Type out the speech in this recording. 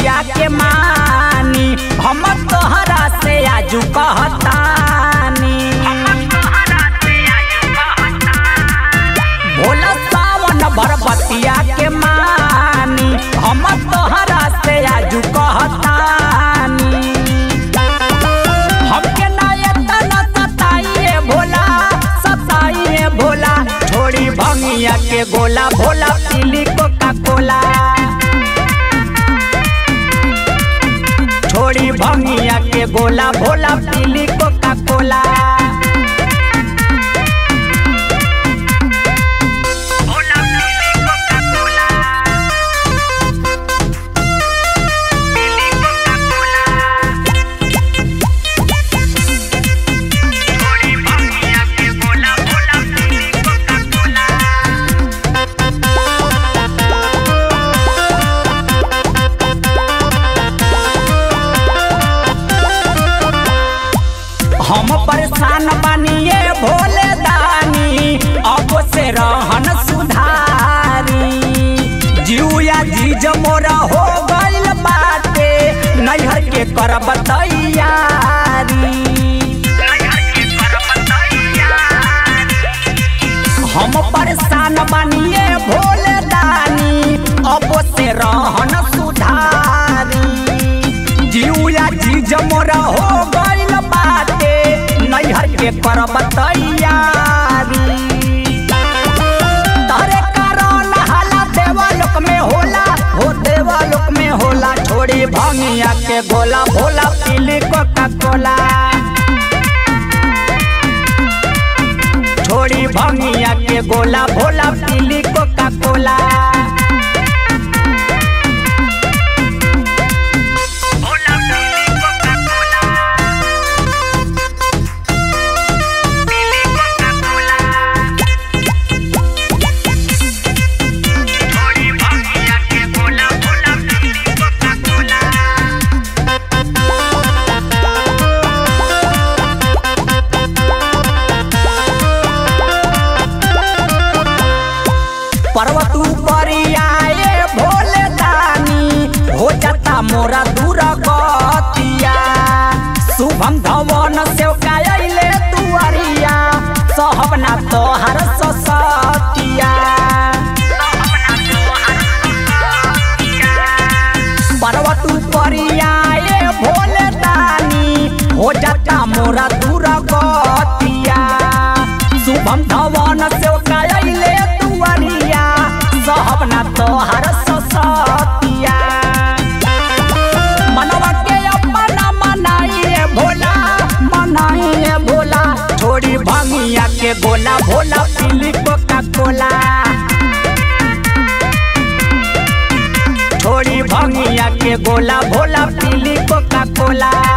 बतिया के मानी हम तोहरा से आजू कहतानी भोला सावन भर बतिया के मानी हम तोहरा से आजू कहतानी हमके नायतन सताइए भोला सताइए भोला छोड़ी भंगिया के गोला भोला पीली कोका कोला छोड़ी भंगिया के गोला भोला पीली कोका कोला हम परेशान बनिए भोले दानी अब से रहन सुधारी जिया जीज मोरा हो गइल बाटे नैहर के करब तैयारी हम परेशान बनिए भोले दानी अब से रहन सुधारी जिया जीज मोरा हो गइल बाटे नैहर के करब तैयारी तहरे कारण हाला देवालोक में होला हो देवालोक में होला छोड़ी भंगिया के गोला भोला पीली कोका कोला छोड़ी भंगिया के गोला भोला पीली कोका कोला पर्वत परियाए भोले दानी हो जाता मोरा दूर गतिया शुभम धवन से कायले तुअरिया सहबना तोहर ससतिया पर्वत परियाए भोले दानी हो जाता मोरा दूर गतिया शुभम धवन से कायले तुअरिया सहबना तोहर ससतिया मनवा के अपना मनाइए भोला मनाइए भोला छोड़ी भंगिया के गोला भोला पीली कोका कोला छोड़ी भंगिया के गोला भोला पीली कोका कोला